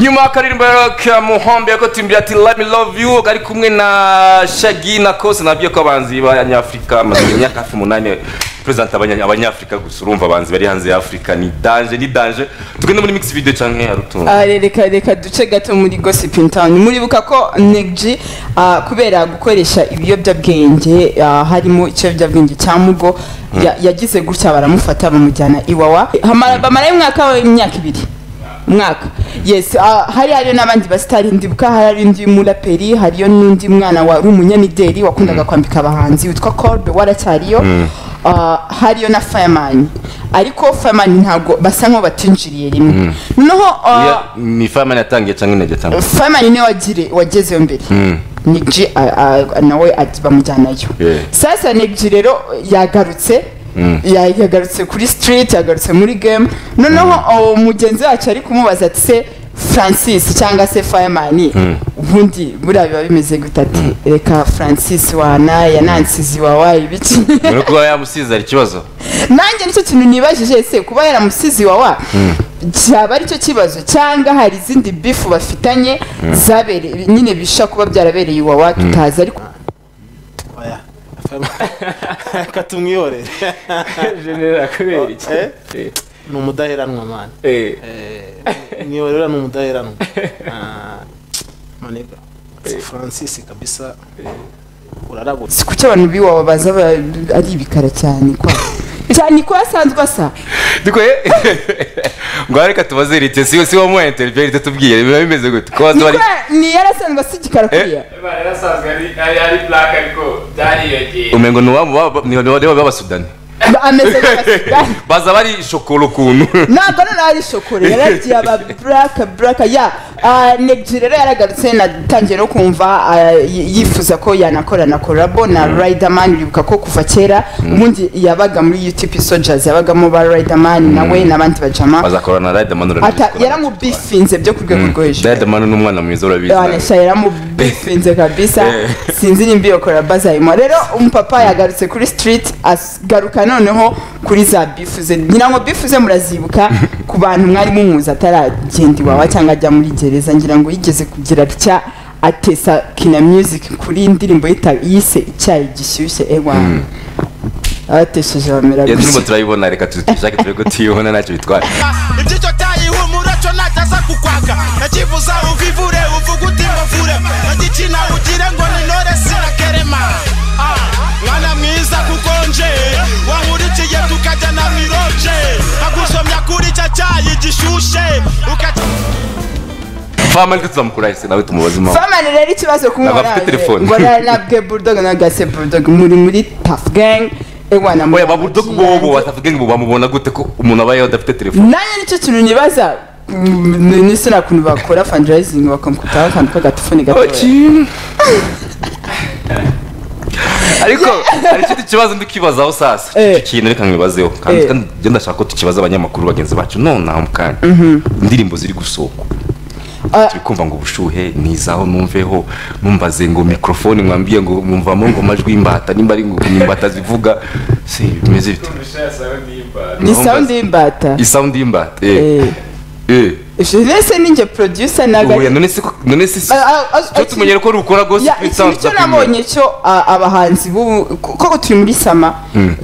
nyuma y'akaririmbo ka muhombe yakotumbira ati let me love you kari kumwe na shagi na kose nabyo ko abanzi b'abanyafurika amaze imyaka hafi umunani perezida abanyafurika gusa urumva abanzi bari hanze ya afurika ni danje ni danje tugende muri mix video cyangwa ya rutungo Ah, re- reka reka duce gato muri gossip in town muribuka ko negji ah, kubera gukoresha ibiyobyabwenge ah, harimo ikiyobyabwenge cya mugo ya- yagize gutya baramufata bamujyana iwawa Hamara- bamarayo umwaka w'imyaka ibiri umwaka yes ah, hari hariyo n'abandi basitari ndibuka hari hariyo undi muraperi hariyo n'undi mwana wari umunyamideli wakundaga kwambika abahanzi witwa korbe waracyariyo Ah, hariyo na fireman ariko fireman ntabwo basa nk'aho batinjiriye rimwe noneho ah, Iya, ni famani yatangiye cyangwa intege cyangwa famani niwe wagire wagezeyo mbere nigji a- a- nawe ati bamujyanayo Yeah. sasa nigji rero yagarutse ya- yagarutse kuri street yagarutse muri game noneho oh, mugenzi wacu ari kumubaza ati se francis cyangwa se fireman ubundi buriya biba bimeze gute ati reka francis wana yanansizi wawaye ibiki muri kuba yamusize hari ikibazo nanjye nicyo kintu nibajije ese kuba yaramusizi wawa cyaba aricyo kibazo cyangwa hari izindi bifu bafitanye zabereye nyine bisha kuba byarabereye iwawa tutazi ariko oya reka tumwiyorere genera kubera iki Eh? ni umudaheranwa mani mwiyorera ni umudaheranwa Ah, manega francis kabisa urarabutse si kuki abantu b'iwawa baza ba- ari ibikara cyane kwa cyane ko asanzwe asa dukwiye ngo reka tubaze rite si si wo mu interview rite tubwiye biba bimeze gute ko Ni baza bari kwa- ni yari asanzwe asa igikara kuriya Imana yarasanzwe ari- ari ari black ariko byariyongeye umengo ni uwabo baba- ni baba b'abasudani Ba- ameze nk'abasirikare. baza bari shokora ukuntu ntabwo noneho ari shokora yaragiye aba buraka buraka ya negiji rero yaragarutse natangiye no kumva ah, y- yifuza ko yanakorana korabo na riderman bibuka ko kuva kera ubundi yabaga muri utp soldiers yabagamo ba riderman nawe n'abandi bajama bazakorana na Riderman Ata- yaramubifinze byo ku rwego rwo hejuru Riderman ni umwana mwiza urabizi anesha yaramubifinze kabisa sinzi nimba iyo koraba azayimo rero umupapa yagarutse kuri street agaruka noneho kuri za bifu ze ngira ngo bifu ze murazibuka ku bantu mwari mumuzi ataragenda iwawa cyangwa ajya muri gereza ngira ngo yigeze kugira atya atesa kina music kuri indirimbo yita- yise icyayi gishyushye ewa abatesheje bamera Iyo turimo gutya turayibona reka tuzishake turebe ko tuyibona ntacyo bitwara ibyicyo cyayihumura cyo nacyaza kukwaka nakivuza uvivure uvuga uti mbavure nagikina ugire ngo ninore sirakerema Ah, mwana mwiza kukonje wankurikiye tukajya na miroje nkagusomya kuri cya cyayi gishushe ukajya famani ko tuzamukura hese nawe tumubaze impamvu famani rero ikibazo Ntabwo kumubona afite telefone. ngo na- nabwe bulldog na gase bulldog muri muri tough gang ewa na oya babudogo bobo batavuga ngo bamubona gute ko umuntu aba adafite telefone nanjye nicyo kintu nibaza mm, n'isi nta kuntu bakora fundraising bakamukutaho akantu k'agatifone gato ariko hari ikindi kibazo ndi kwibazaho sasa Eh. icyo kintu reka nkibazeho Eh. kandi kandi njye ndashaka ko tukibaza abanyamakuru bagenzi bacu nonaha mu kanya indirimbo ziri gusohoka Ah. turi kumva ngo ubushuhe nizaho numveho numbaze ngo mikorofone mwambwiye ngo mwumvamo ngo amajwi y'imbata nimba ari ngo ni imbata zivuga si bimeze bite Mugisha yasawe n'imba ni sound y'imbata isawundi y'imbata eh Eh, eh ese ninjye producer ntabwo ubuya ari- none se ko- none se Ah, ah, ah, cyo tumenyere ko rukora rwose Ya, ikintu cyo nabonye cyo ah, abahanzi b'ubu ko- koko turi muri sama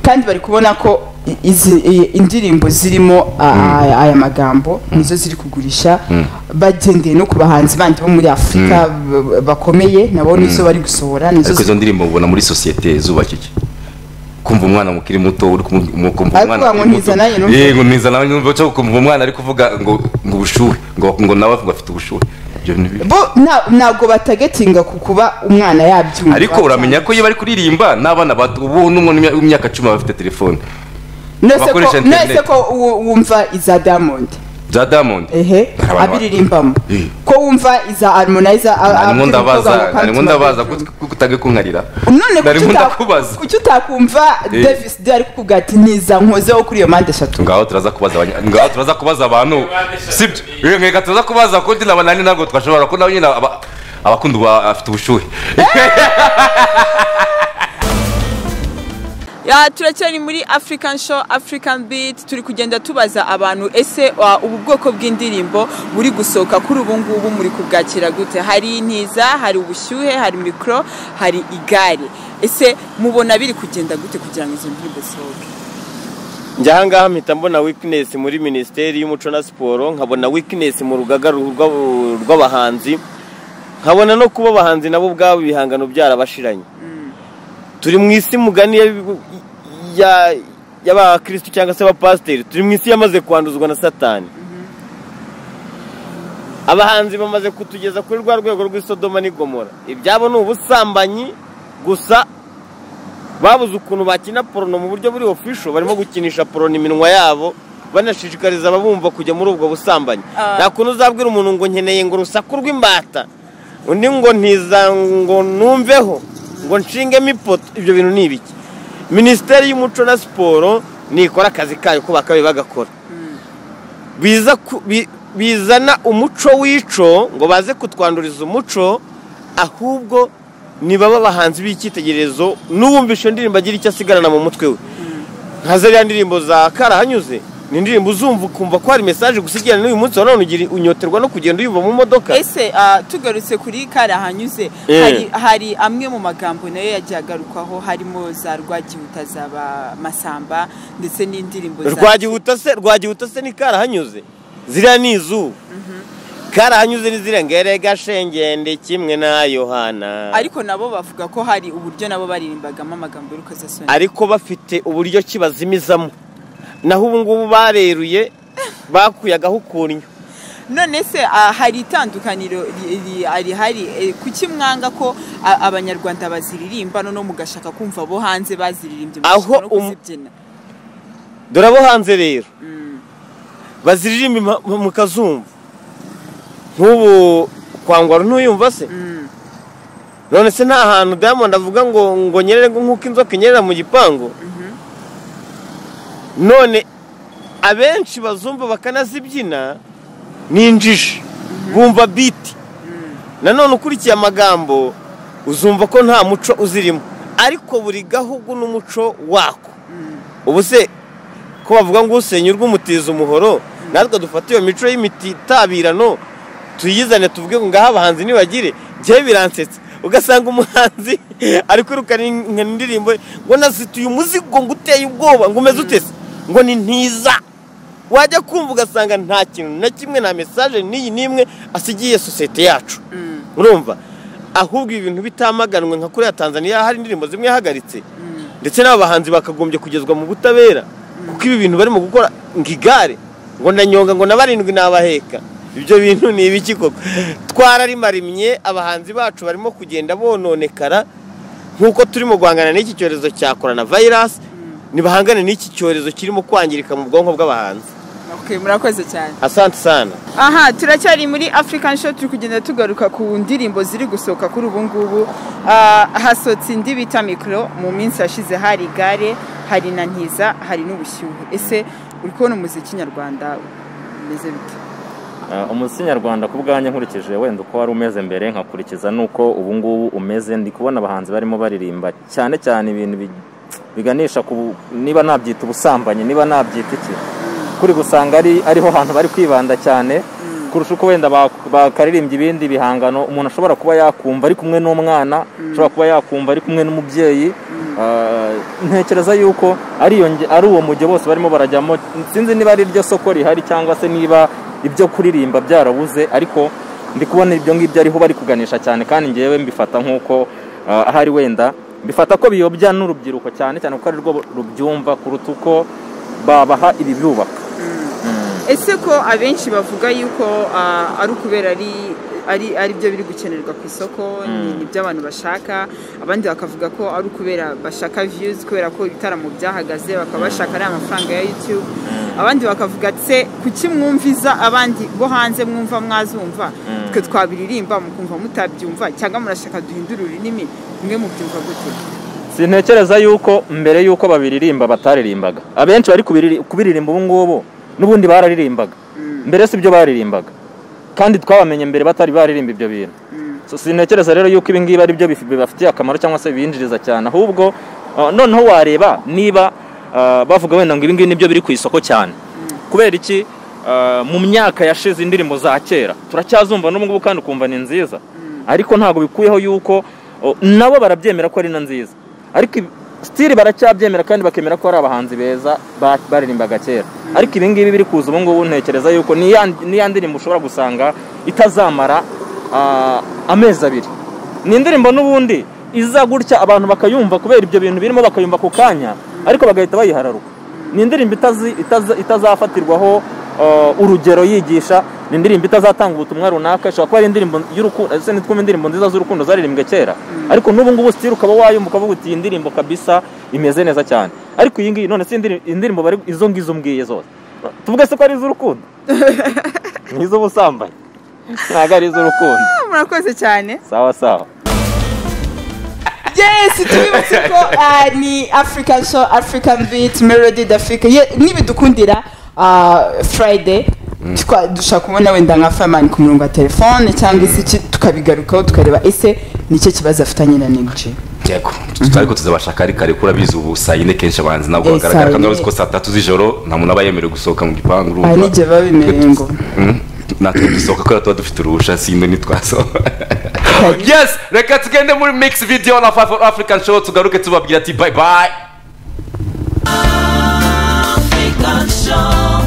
kandi bari kubona ko i- izi i- indirimbo zirimo ah, ah, aya magambo nizo ziri kugurisha bagendeye no ku bahanzi bandi bo muri afurika b- bakomeye nabo nizo bari gusohora nizo ariko ziri izo ndirimbo ubona muri sosiyete zubaka iki kumva umwana mukiri muto uri kumu- mu- kumva Ariko umwana uvuga ngo akiri muto. ntizana ye, numva. Yego, ntizana ye, numva cyo kumva umwana ari kuvuga ngo ngo ubushuhe ngo ngo nawe avuga afite ubushuhe Ibyo bintu bibi. bo nta- ntabwo batagetinga ku kuba umwana yabyumva ariko uramenya ko iyo bari kuririmba n'abana bato ubu n'umwana w'imyaka cumi aba afite telefone Nonese ko- bakoresha internet. nonese ko wu- wumva iza diamond bya diamond ehe Hari abantu abiririmbamo Eh. ko wumva iza harmonizer a- a- narimo abwira umukobwa ndabaza ngo come narimo to my ndabaza bedroom. kutage kunkarira none narimo kuki uta- ndakubaza kuki utakumva Eh. davis d ari kuvuga ati niza nkozeho kuri iyo mpande eshatu ngaho turaza kubaza abanya- ngaho turaza kubaza abantu sibyo Eh, reka turaza kubaza kundi na banani ntabwo twashobora ko nabo nyine aba- abakunda ubu afite ubushuhe Ya, turacyari muri african show african beat turi kugenda tubaza abantu ese uh, ubu bwoko bw'indirimbo buri gusohoka kuri ubu ngubu muri kubwakira gute hari intiza hari ubushyuhe hari mikoro hari igare ese mubona biri kugenda gute kugira ngo izo ndirimbo zisohoke njya ahangaha mpita mbona wikinesi muri minisiteri y'umuco na siporo nkabona wikinesi mu rugaga rw- rw'ab- rw'abahanzi nkabona no kuba abahanzi nabo ubwabo ibihangano byarabashiranye turi mu isi mugani ya- ya- y'abakirisitu cyangwa se abapasiteri turi mu isi yamaze kwanduzwa na satani abahanzi bamaze kutugeza kuri rwa rwego rw'isodoma n'igomora ibyabo ni ubusambanyi gusa babuze ukuntu bakina porono mu buryo buri ofisho barimo gukinisha porono iminwa yabo banashishikariza ababumva kujya muri ubwo busambanyi Ah. nta kuntu uzabwira umuntu ngo nkeneye ngo urusaku rw'imbata undi ngo ntiza ngo numveho ngo nshingemo ipoto ibyo bintu ni ibiki minisiteri y'umuco na siporo nikora akazi kayo ko bakabaye bagakora biza ku- bi- bizana umuco w'ico ngo baze kutwanduriza umuco ahubwo nibaba abahanzi b'icyitegererezo n'uwumvisha iyo ndirimbo agira icyo asigarana mu mutwe we nka zariya ndirimbo za karahanyuze ni indirimbo uzumva ukumva ko hari mesaje gusa ijyana n'uyu munsi wa none ugira unyoterwa no kugenda uyumva mu modoka ese ah, tugarutse kuri karahanyuze Eh. hari hari amwe mu magambo nayo yagiye agarukwaho harimo za rwagihuta zaba masamba ndetse n'indirimbo za- rwagihuta se rwagihuta se ni karahanyuze ziriya ni izuba karahanyuze ni ziriya ngerega shengende kimwe na yohana ariko nabo bavuga ko hari uburyo nabo baririmbagamo amagambo y'urukozasoni ariko bafite uburyo ki bazimizamo naho ubu ngubu bareruye bakuyagaho ukunyo none se ah, hari itandukaniro ri- ri- rihari eh, kuki mwanga ko ah, abanyarwanda baziririmba no mugashaka kumva abo hanze baziririmbye Aho mugashaka no um- kuzibyina dore abo hanze rero baziririmba impa- mu kazumva nk'ubu kwangwara ntuyumva se none se nta hantu diamond avuga ngo ngo nyerere ngo nk'uko inzoka inyerera mu gipangu none abenshi bazumva bakanazibyina ni injiji bumva biti nanone ukurikiye amagambo uzumva ko nta muco uzirimo ariko buri gahugu n'umuco wako ubu se ko bavuga ngo usenya urw'umutiza umuhoro natwe dufate iyo mico y'imititabirano tuyizane tuvuge ngo ngaho abahanzi nibagire njyewe biransetsa ugasanga umuhanzi ari kwirukana in- indirimbo ngo nazituye umuzigo ngo uteye ubwoba ngo umeze utese ngo ni ntiza wajya kumva ugasanga nta kintu na kimwe nta mesaje n'iyi n'imwe asigiye sosiyete yacu urumva ahubwo ibi bintu bitamaganwe nka kuriya tanzaniya hari indirimbo zimwe yahagaritse ndetse n'aba bahanzi bakagombye kugezwa mu butabera kuko ibi bintu barimo gukora ngo igare ngo ndanyonga ngo na barindwi nabaheka ibyo bintu ni ibiki koko twararimarimye abahanzi bacu barimo kugenda bononekara nk'uko turimo guhangana n'iki cyorezo cya korona vayirasi ntibahangane n'iki cyorezo kirimo kwangirika mu bwonko bw'abahanzi Okay, murakoze cyane asante sana aha turacyari muri african show turi kugenda tugaruka ku ndirimbo ziri gusohoka kuri ubu ngubu Ah, hasohotse indi bita mikoro mu minsi yashize hari igare hari na ntiza hari n'ubushyuhe ese uri kubona umuziki nyarwanda umeze bite Uh, umuziki nyarwanda ku bwanjye nkurikije wenda uko wari umeze mbere nkakurikiza n'uko ubu ngubu umeze ndi kubona abahanzi barimo baririmba cyane cyane ibintu bi- biganisha ku bu- niba nabyita ubusambanyi niba nabyita iki kuri gusanga ari ariho hantu bari kwibanda cyane kurusha uko wenda bak- bakaririmbye ibindi bihangano umuntu ashobora kuba yakumva ari kumwe n'umwana ashobora kuba yakumva ari kumwe n'umubyeyi Uh, ntekereza yuko ari iyo nge- ari uwo mujyo bose barimo barajyamo sinzi niba ari iryo soko rihari cyangwa se niba ibyo kuririmba byarabuze ariko ndi kubona ibyo ngibyo ariho bari kuganisha cyane kandi ngewe mbifata nk'uko uh, ahari wenda mbifata ko biyobya n'urubyiruko cyane cyane kuko ari rwo rubyumva kuruta uko babaha ibibubaka ese ko abenshi bavuga yuko ah, ari ukubera ari ari ari byo biri gukenerwa ku isoko ni- ni byo abantu bashaka abandi bakavuga ko ari ukubera bashaka views kubera ko ibitaramo byahagaze bakaba bashaka ariya mafaranga ya youtube abandi bakavuga ati se kuki mwumviza abandi bo hanze mwumva mwazumva twe twabiririmba mukumva mutabyumva cyangwa murashaka duhindura ururimi mwe mubyumva gute sintekereza yuko mbere yuko babiririmba bataririmbaga abenshi bari kubiriri- kubiririmba ubu ngubu n'ubundi bararirimbaga mbere si byo baririmbaga kandi twabamenye mbere batari baririmba ibyo bintu So, sintekereza rero yuko ibi ngibi ari byo bif- bibafitiye akamaro cyangwa se bibinjiriza cyane ahubwo Ah, noneho wareba niba ah, bavuga wenda ngo ibi ngibi nibyo biri ku isoko cyane kubera iki ah, mu myaka yashize indirimbo za kera turacyazumva n'ubu ngubu kandi ukumva ni nziza ariko ntabwo bikuyeho yuko oh, nabo barabyemera ko ari na nziza ariko ibi- stili baracyabyemera kandi bakemera ko ari abahanzi beza ba- baririmbaga kera ariko ibi ngibi biri kuza ubu ngubu ntekereza yuko ni ya- ni ya ndirimbo ushobora gusanga itazamara ah, amezi abiri ni indirimbo n'ubundi iza gutya abantu bakayumva kubera ibyo bintu birimo bakayumva ku kanya ariko bagahita bayihararuka ni indirimbo itazi- itaza- itazafatirwaho eh, urugero yigisha ni indirimbo itazatanga ubutumwa runaka ishobora kuba ari indirimbo y'urukundo ese nitwumva indirimbo nziza z'urukundo zaririmbwe kera ariko n'ubu ngubu sitiri ukaba wayumva ukavuga uti iyi ndirimbo kabisa imeze neza cyane ariko iyi ngiyi none si indirimbo, indirimbo bari izo ngizo mbwiye zose tuvuge se ko ari iz'urukundo ni iz'ubusambanyi ntabwo ari iz'urukundo murakoze cyane sawa sawa yes tubibutse ko ah, ni african show african beat melody d'afrique Ye- nibidukundira ah, friday twa- dushaka kubona wenda nka fireman ku murongo wa telefone cyangwa se iki tukabigarukaho tukareba ese nicyo kibazo afitanye na negji yego ariko tuzabashaka ari kare kuko urabizi ubu saa yine kenshi abahanzi ntabwo Eh, bagaragara saa kandi yine. urabizi ko saa tatu z'ijoro nta muntu aba yemerewe gusohoka mu gipangu urumva. aha n'igihe biba bimereye ngo Mm. natwe dusohoka kubera tuba dufite uruhusha sinde ntitwasohoka Kari. yes reka tugende muri mix video na five african show tugaruke tubabwira ati bye bye African show.